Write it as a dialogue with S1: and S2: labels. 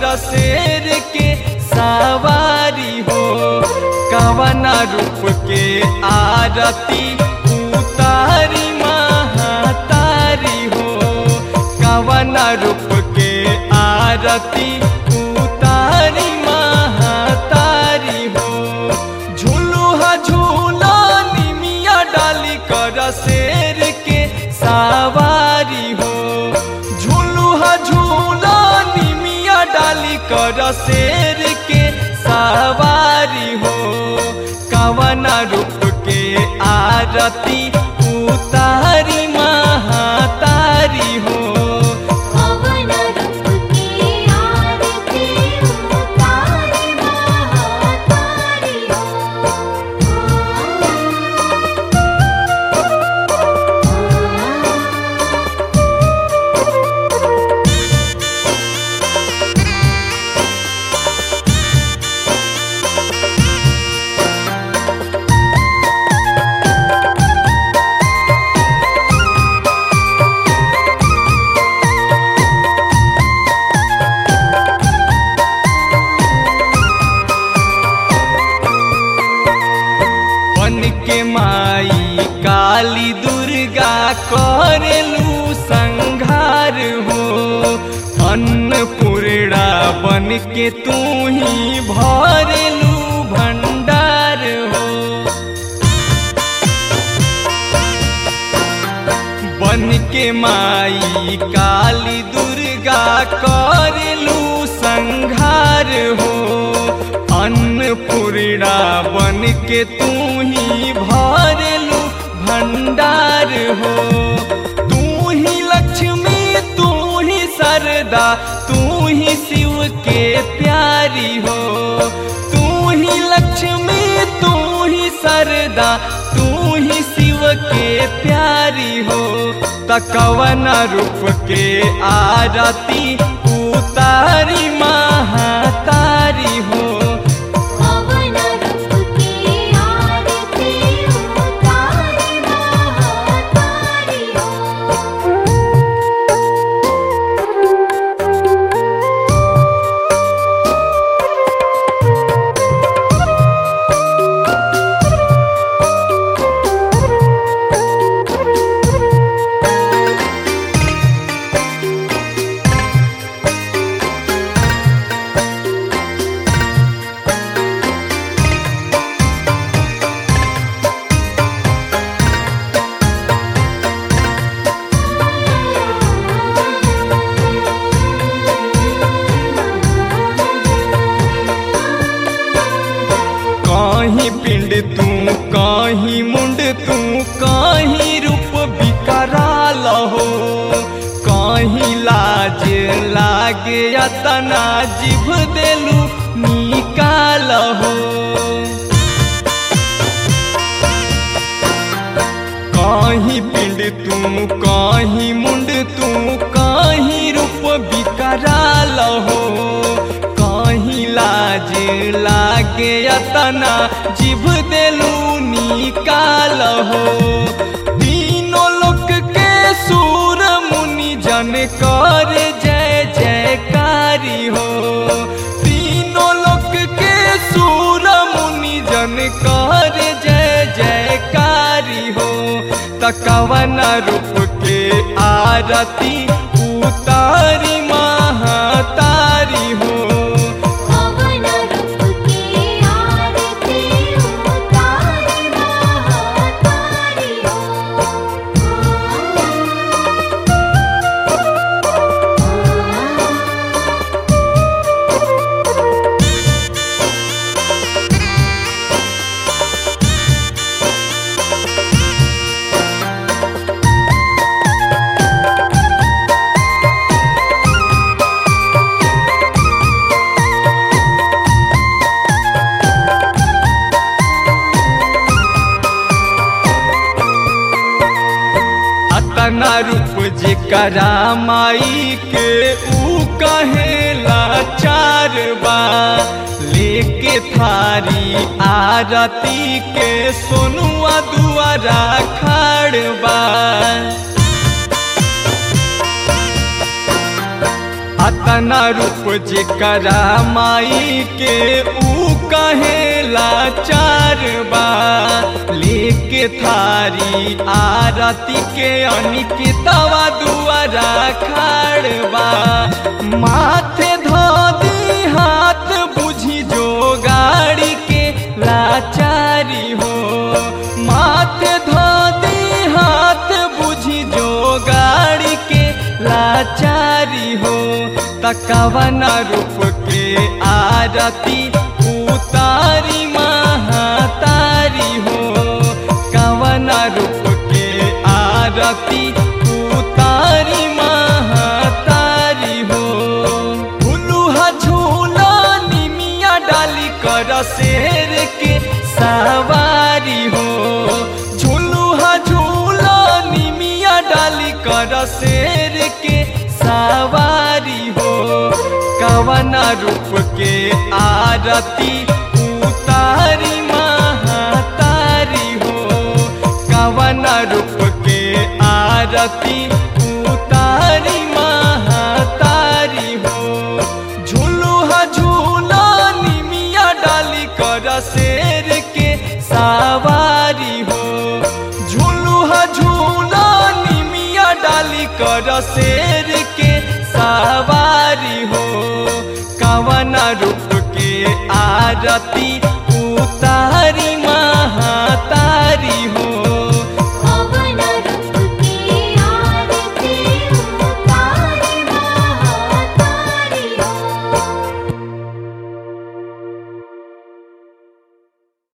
S1: शेर के सवारी हो कवना रूप के आरती उतारी महातारी हो कवना रूप के आरती उतारी महातारी हो झूलुहा झूला निमिया डाली कर शेर के सवारी हो झूलुहा झूला निमिया डाली कर शेर के सवारी हो कवना रूप के आरती उतारी महातारी हो
S2: पवन रूप की आरती उतारे महातारी
S1: बन के माई काली दुर्गा करेलू संघार हो अन्नपूर्णा बन के तू ही भरेलू भंडार हो बन के माई काली दुर्गा करेलू संघार हो अन्नपूर्णा बन के तू ही भरेलू भंडार हो तू ही लक्ष्मी तू ही सरदा तू ही शिव के प्यारी हो तू ही लक्ष्मी तू ही सरदा तू ही शिव के प्यारी हो तकवन रूप के आरती उतारी महातारी हो
S2: पवन रूप की आरती उतारे महातारी
S1: कहीं पिंड तू कहीं मुंड तू कहीं रूप बिकराल हो कहीं लाज लागे अतना जिभ देलू निकाल हो कहीं पिंड तू कहीं मुंड तू कहीं रूप बिकराल हो कहीं लाज लागे अतना जिभ देलू निकाल हो तीनों लोक के सूर मुनि जन कर जय जयकारी हो तीनों लोक के सूर मुनि जन कर जय जयकारी हो तकवन रूप के आरती उतारी महातारी हो
S2: पवन रूप की आरती उतारे महातारी
S1: अतना रूप जेकरा माई के ऊ कहेला चार बा लेके थारी आरती के सोनुआ दुआरा खाड़ बा अतना रूप जेकरा माई के ऊ कहेला चार बा लेके थारी आरती के अनिकितवा दुआरा खाड़बा माथे धोदी हाथ बुझी जो गाड़ी के लाचारी हो माथे धोदी हाथ बुझी जो गाड़ी के लाचारी हो तकवन रूप के आरती उतारी महातारी हो कवन रूप के आरती उतारी महातारी हो भुलुहा झूला निमिया डाली कर शेर के सवारी हो झुलुहा झूला निमिया डाली कर शेर के सवारी हो कवन रूप के आरती उतारी महातारी हो कवन रूप के आरती उतारी महातारी हो झूलुहा झूला निमिया डाली कर शेर के सवारी हो झूलुहा झूला निमिया डाली कर शेर के सवारी हो कवन रूप के आरती